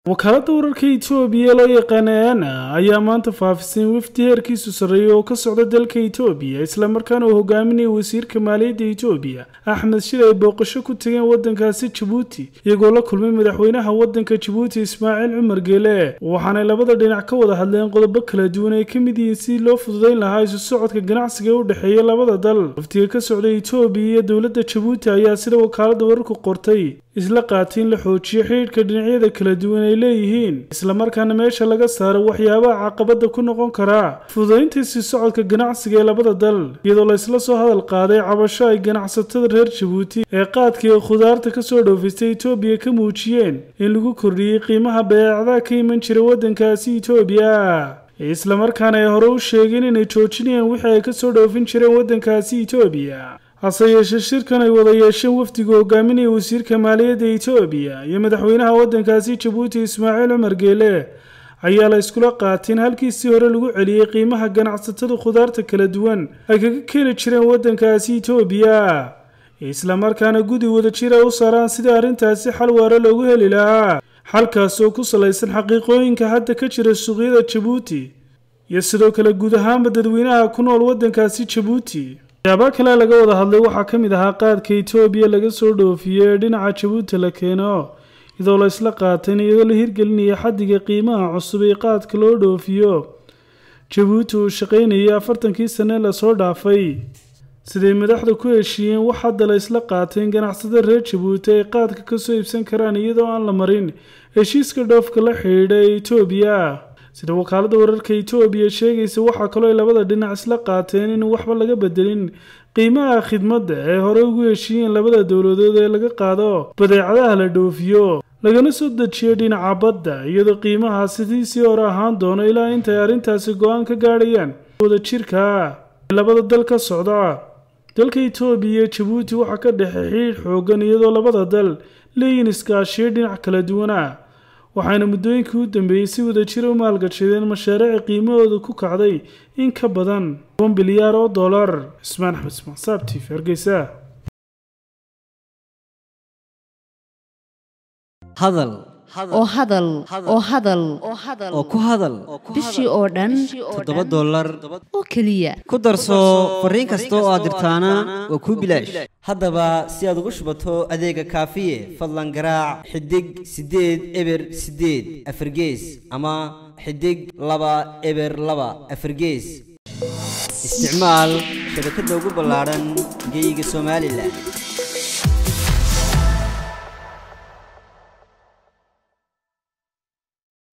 wakaaladda wararka etoobiya loo yaqaana ana ayaa maanta faafisay wafdi heerkiisu sarreeya oo ka socda dalka etoobiya islamarkaana uu hogaaminaya wasiirka maaliyadda etoobiya axmed shir ay booqasho ku tageen waddankaasi jabuuti iyagoo la kulmay madaxweynaha waddanka jabuuti ismaaciil cumar geele waxaanay labada dhinac ka wada hadleen qodobo kala duwan ay ka mid yihiin sidii loo fududayn lahaa isu socodka ganacsiga u dhexeeya labada dal wafdiga ka socda etoobiya iyo dowladda jabuuti ayaa sida wakaaladda wararku qortay isla qaatay in la xoojiyo xidhiidhka dhinacyada kala duwan ay leeyihiin islamarkaana meesha laga saaro waxyaabaha caqabada ku noqon karaa fududaynta sii socodka ganacsiga ee labada dal iyadoo la isla soo hadal qaaday cabasho ay ganacsatada reer jabuuti ee qaadka iyo khudaarta kasoo dhoofistay etoobiya ka muujiyeen in lagu kordhiyey qiimaha badeecadaha ka iman jira waddankaasi etoobiya islamarkaana ay hore u sheegeen inay joojinayaan wixii ay kasoo dhoofin jireen waddankaasi etoobiya hase yeeshee shirkan ay wada yeesheen wafdiga hogaaminaya wasiirka maaliyadda etoobiya iyo madaxweynaha waddankaasi jabuuti ismaaciil cumar geele ayaa la iskula qaatay in halkiisii hore lagu celiyey qiimaha ganacsatada khudaarta kala duwan ay kaga keeni jireen waddankaasi etoobiya islamarkaana gudi wadajir ay u saaraan sidii arrintaasi xal waare loogu heli lahaa xalkaas oo ku salaysan xaqiiqooyinka hadda ka jira suuqyada jabuuti iyo sidoo kale guud ahaanba dadweynaha ku nool waddankaasi jabuuti waxyaabaa kale laga wada hadlay waxaa ka mid ahaa qaadka etoobiya laga soo dhoofiyo ee dhinaca jabuuti la keeno iyadoo la isla qaatayn iyadoo la hirgelinaya xaddiga qiimaha cusub ee qaadka loo dhoofiyo jabuuti uu shaqaynayay afartankii sane lasoo dhaafay siday madaxda ku heshiiyeen wax hadda la isla qaatay in ganacsada reer jabuuti ay qaadka kasoo iibsan karaan iyadoo aan la marin heshiiska dhoofka la xidhiidha ee etoobiya sida wakaaladda wararka etoobiya sheegaysa waxaa kaloo ay labada dhinac isla qaateen in waxba laga bedelin qiimaha khidmadda ee hore ugu heshiiyeen labada dowladood ee laga qaado badeecadaha la dhoofiyo lagana soo dejiyo dhinaca badda iyadoo qiimaha sidiisii hore ahaan doono ilaa intay arrintaasi go-aan ka gaadhayaan wadajirka ee labada dal ka socda dalka etoobiya iyo jabuuti waxaa ka dhexey xidhiidh xoogan iyadoo labada dal leeyihin iskaashiyo dhinac kala duwana waxayna muddooyinkii u dambeeyey si wadajira u maalgashadeen mashaariici qiimahooda ku kacday in ka badan toban bilyaar oo dollar cismaan axmed ismaan saabtiif hargeysa hadal oo hadal oo hadal oo ku hadal bishii oo dhan toddoba dollar oo keliya ku darso fariin kasta oo aad dirtaana waa kuu bilaash haddaba si aad ugu shubato adeega kaafiye fadlan garaac xidig siddeed eber siddeed afargees ama xidig laba eber laba afargees isticmaal shabakadda ugu ballaadhan geeyiga somalilan